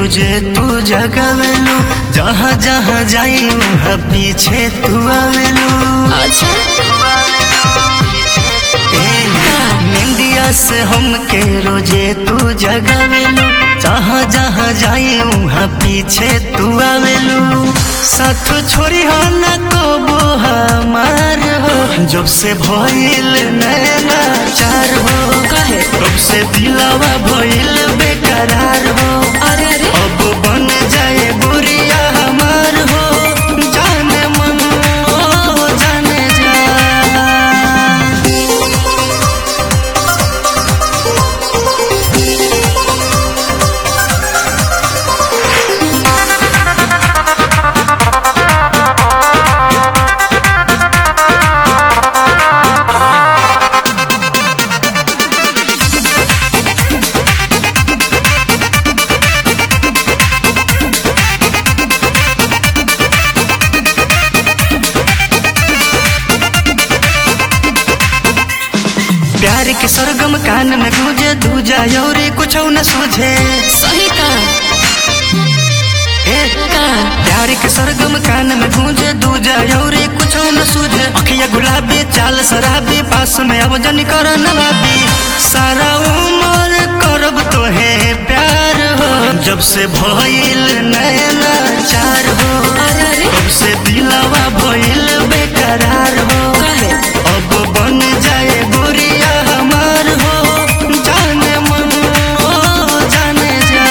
रोजे तू जगावेलू जहाँ जहाँ जाई वहाँ पीछे तू आवेलू अच्छा ए, निंदिया से हमके रोजे तू जगावेलू जहाँ जहाँ जाई वहाँ पीछे तू आवेलू साथ छोड़ी हो न को हमार हो जब से भइल नैना चार हो काहे तब से दिलावा भइल बेकरार हो अरे अरे अब बन जाए बुरिया हमार हो जाने मन ओ जाने जा प्यार के सरगम कान में गूंजे दूजा और कुछ न सूझे सही का ए, का प्यार के सरगम कान में गूंजे दूजा और कुछ न सूझे अखिया गुलाबी चाल शराबी पास में अब जन कर नवाबी सारा उम्र करब तो है प्यार हो जब से भइल नैना चार हो अरे अरे तब से दिलावा भइल बेकरार हो काहे अब बन जाए बुरिया हमार हो जाने मन ओ जाने जा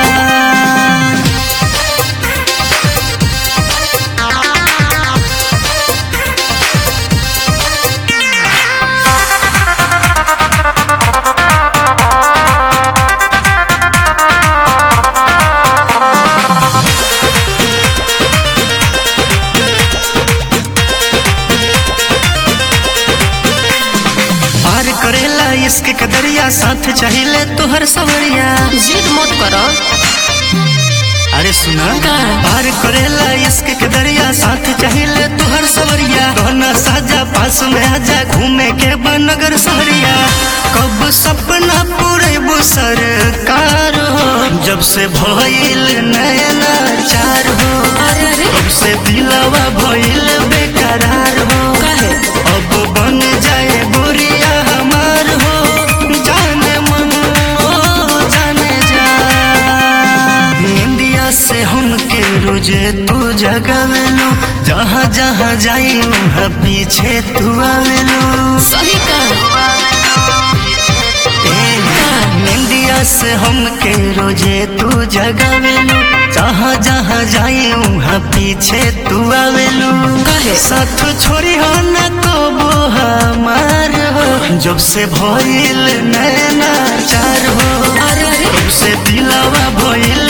पार करेला इसके कदरिया साथ चाहिए तोहर सवरिया जिद मत करो अरे सुना का? पार करेला इसके कदरिया साथ चाहिए तोहर सवरिया दोना साजा पास में आजा घूमे के बनगर सहरिया कब सपना पूरे सरकार हो जब से भइल नैना चार हो अरे अरे तब से दिलावा भइल बेकरार हो काहे अब बन जाए बुरिया हमार हो जाने मन ओ जाने जा इंडिया से हमके रोजे तू जगावेलू जहाँ जहाँ जाई वहाँ पीछे तू आवेलू सही का ए, इंडिया से हमके रोजे तू जगावेलू जहाँ जहाँ जाई वहाँ पीछे तू आवेलू काहे साथ छोड़ी हो न को हमार हो जब से भइल नैना चार हो अरे अरे तब से दिलावा भइल